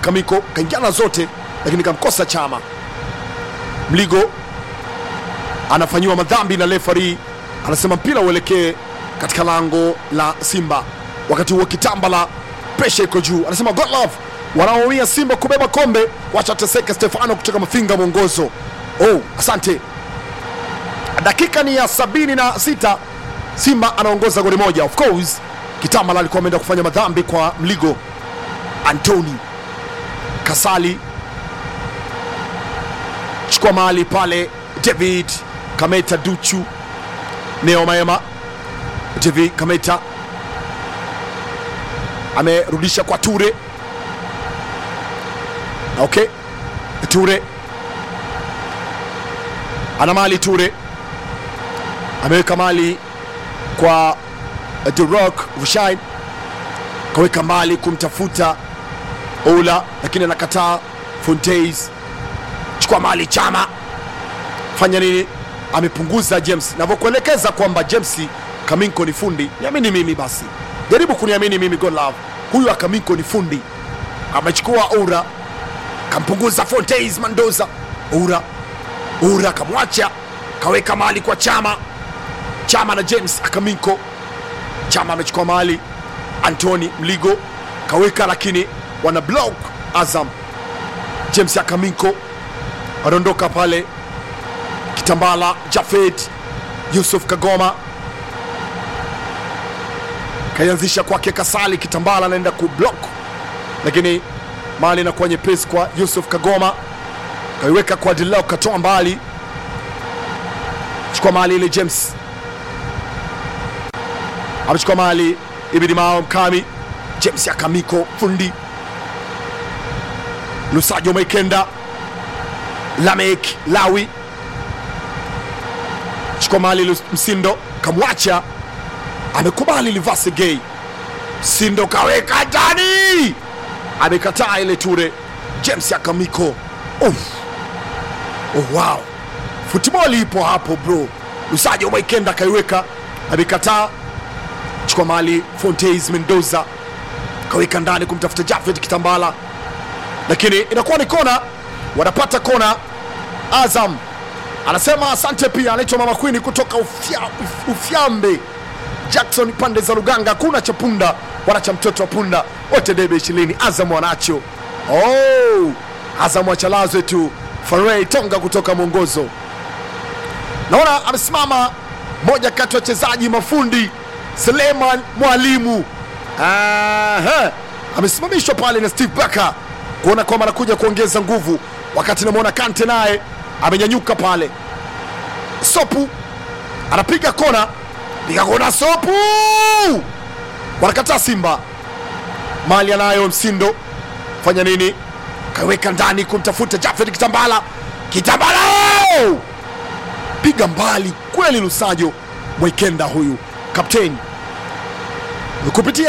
Akamiko kaingiana zote, lakini kamkosa Chama. Mligo anafanyiwa madhambi na refari anasema mpira uelekee katika lango la Simba. Wakati huo Kitambala presha iko juu, anasema God love wanaoumia Simba kubeba kombe wachateseka. Stefano kutoka Mafinga mwongozo. Oh, asante. Dakika ni ya sabini na sita Simba anaongoza goli moja. Of course Kitambala alikuwa ameenda kufanya madhambi kwa Mligo. Antoni Kasali chukua mahali pale, David Kameta Duchu Neo Maema, David Kameta amerudisha kwa Ture. Okay, Ture ana mali, Ture ameweka mali kwa The Rock Rushain, kaweka mali kumtafuta Ola, lakini anakataa. Fontaines chukua mali, Chama fanya nini? Amepunguza James, navyokuelekeza kwamba James Kaminko ni fundi, niamini mimi basi, jaribu kuniamini mimi God love, huyu Akaminko ni fundi. Amechukua Oura kampunguza Fontaines Mandoza, Oura Oura kamwacha, kaweka mali kwa Chama, Chama na James Akaminko. Chama amechukua mali, Antoni Mligo kaweka, lakini wana block Azam. James Akaminko anaondoka pale, Kitambala Jafet Yusuf Kagoma kaianzisha kwake Kasali. Kitambala anaenda kublock, lakini mali inakuwa nyepesi kwa Yusuf Kagoma, kaiweka kwa Dilau, katoa mbali, chukua mali ile. James amechukua mali, ibidi mao Mkami, James Akamiko fundi Lusajo Maikenda Lamek Lawi chukua mali Lus- Msindo kamwacha, amekubali Livase Gay. Msindo kaweka ndani, amekataa ile Ture. James Akamiko Uf. Oh, wow, futiboli ipo hapo bro. Lusajo Maikenda kaiweka, amekataa. Chukua mali Fontaines Mendoza kaweka ndani kumtafuta Jafet Kitambala lakini inakuwa ni kona, wanapata kona. Azam anasema asante. Pia anaitwa Mama Queen kutoka ufya, uf- Ufyambe Jackson, pande za Luganga. Hakuna cha punda wala cha mtoto wa punda, wote debe ishirini. Azam wanacho. Oh, Azam wachalazwe tu. Farei Tonga kutoka mwongozo, naona amesimama moja kati ya wachezaji mafundi Suleiman Mwalimu. Aha, amesimamishwa pale na Steve Barker kuona kwamba anakuja kuongeza nguvu, wakati namwona Kante naye amenyanyuka pale. Sopu anapiga kona, piga kona, Sopu wanakataa Simba. Mali anayo Msindo, fanya nini? Kaweka ndani kumtafuta Jafet Kitambala. Kitambala piga mbali kweli, Lusajo Mwikenda huyu kapteni kupitia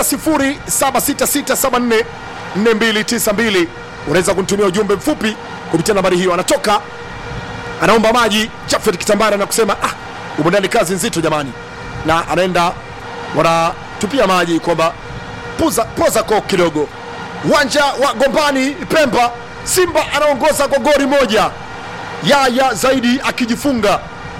0766744292 unaweza kunitumia ujumbe mfupi kupitia nambari hiyo. Anatoka anaomba maji Jafet Kitambara na kusema ah, umo ndani kazi nzito jamani, na anaenda wanatupia maji kwamba puza poza ko kidogo. Uwanja wa Gombani Pemba, Simba anaongoza kwa goli moja, Yaya zaidi akijifunga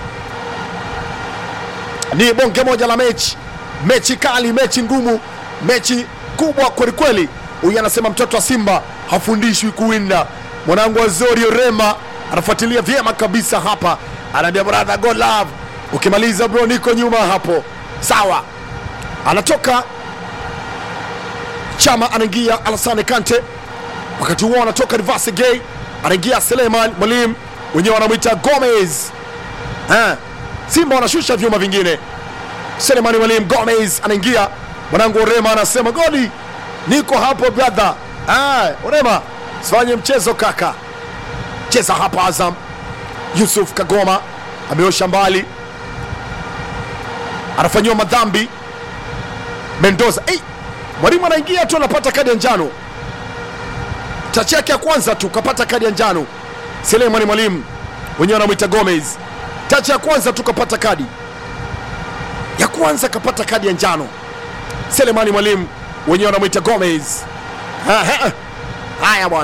ni bonge moja la mechi, mechi kali, mechi ngumu, mechi kubwa kwelikweli. Huyu anasema mtoto wa Simba hafundishwi kuwinda. Mwanangu Azorio Rema anafuatilia vyema kabisa hapa, anaambia brother go love, ukimaliza bro, niko nyuma hapo. Sawa, anatoka Chama, anaingia Alassane Kante, wakati huo anatoka Rivase Gay, anaingia Seleman Mwalimu, wenyewe wanamwita Gomez. Ha, Simba wanashusha vyuma vingine. Selemani Mwalimu Gomez anaingia, mwanangu Orema anasema goli, niko hapo brother. Ah, Orema sifanye mchezo kaka, cheza hapa. Azam Yusuf Kagoma ameosha mbali, anafanyiwa madhambi Mendoza. Hey, mwalimu anaingia tu anapata kadi ya njano, tachi yake ya kwanza tu kapata kadi ya njano. Selemani Mwalimu wenyewe wanamwita Gomez, tachi ya kwanza tu kapata kadi ya kwanza kapata kadi ya njano. Selemani Mwalimu wenyewe wanamwita Gomez. Aha. Haya bwana.